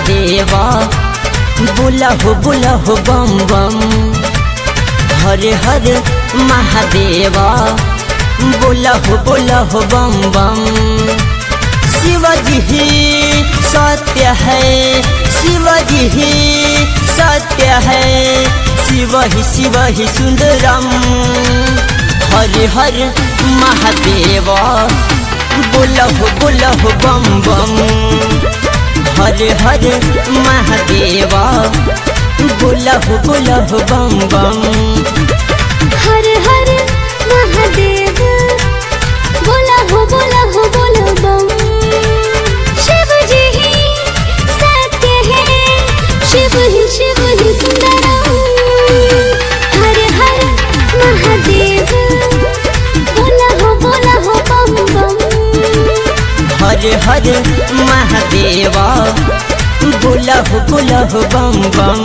महादेव बोला हो बोला हो बम बम हर हर महादेव बोला हो बोला हो बम बम शिवजी ही सत्य है शिवजी ही सत्य है शिव ही शिव ही सुंदरम हर हर महादेव बोला हो बोला हो बम बम हर हर महादेव बोला हो बोला हो बम बम हर हर महादेव बोला हो बोला हो बोलो बम शिव जी ही सत्य है शिव ही शिव ही सुंदरम हर हर महादेव बोला हो बोला हो बम बम हर हर महादेव बोला हो बोला हो बम बम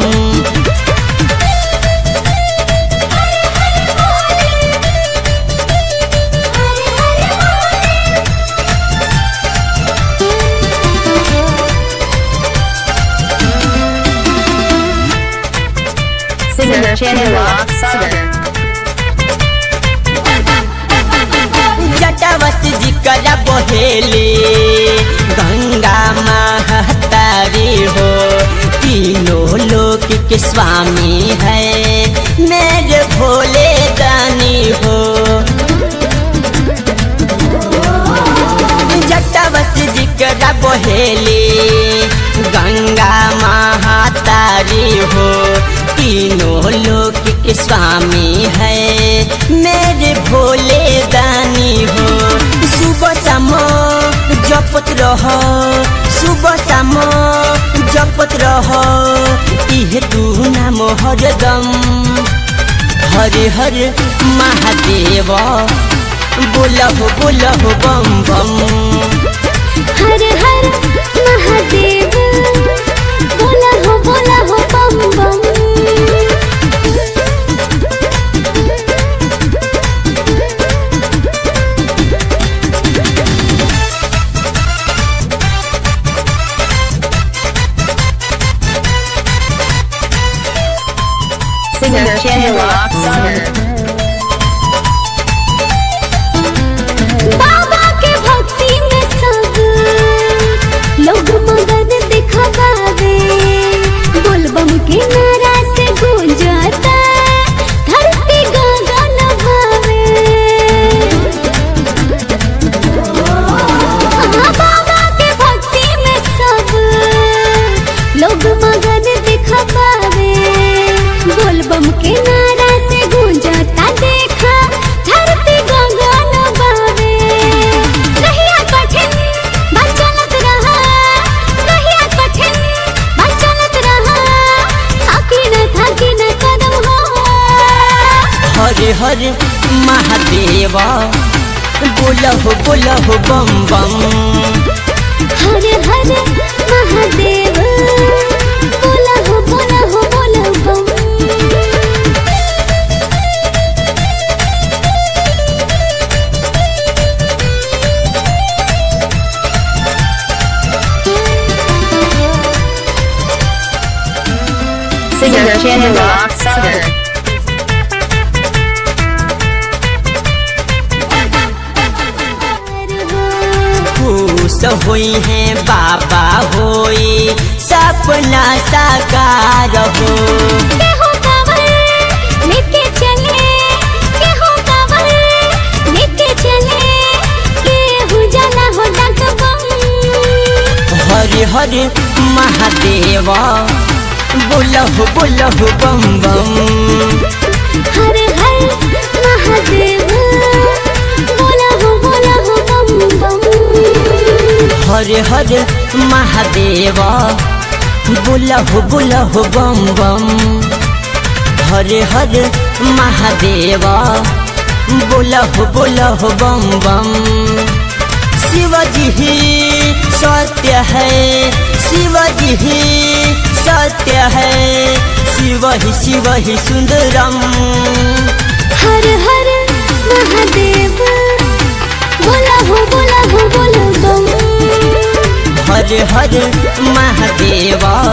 Singer Chandra Singer. जटावत जी करा बहेले गंगा महतारी हो तीनों लोक के स्वामी है मेरे भोले दानी हो जटावत जी करा बहेले गंगा महातारी हो तीनों लोक के स्वामी है मेरे भोले दानी हो सुबह शाम जपत रह सुबह शाम जपत रह इहे तू नाम हरदम हरे हर महादेव बोला हो बोला हो बम बम हर हर महादेव बोला हो बोला हो बम बम Singer Chandra Singer. बाबा के भक्ति में सब लोग मगन दिखावे बोलबम के नारा से गूंजता धरती गगन भावे हाँ, बाबा के भक्ति में सब लोग मगन दिखावे बोलबम के नारा से गूंजता देखा धरती गगन बावे रहिया कठिन बस चलत रहा रहिया कठिन बस चलत रहा थाकी न थाकी न कदम हो हरे हर महादेव बोला हो बोला हो बम बम हर हर महादेव बोला हो बोला हो बोला बम Singer Chandra Singer. खुश हुई है बाबा होई सपना साकार हो केहू कांवर लेके चले केहू कांवर लेके चले केहू जाला हो डगबम हरे हरे महादेव बोला हो बोला हो बम बम हर हर महादेव बोला हो बोला हो बम बम हरे हरे महादेव बोला हो बोला हो बम बम हरे हरे महादेव बोला हो बोला हो बम बम शिवजी ही सत्य है शिवजी ही सत्य है शिव ही शिव ही सुंदरम हर हर महादेव बोला हो बोला हो बोला बम हर हर महादेव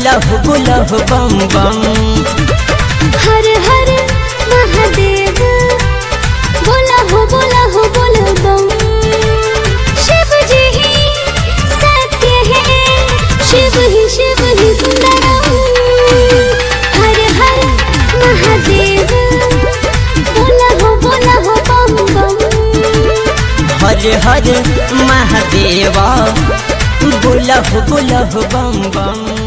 बुलहु बुलहु बम बम हर हर महादेव बोला हो बोला हो बोल बम शिव जी ही सत्य है शिव ही शिव ही सुंदरम हर हर महादेव बोला हो बोला हो बम बम हर हर महादेवा बुलहु बुलहु बम बम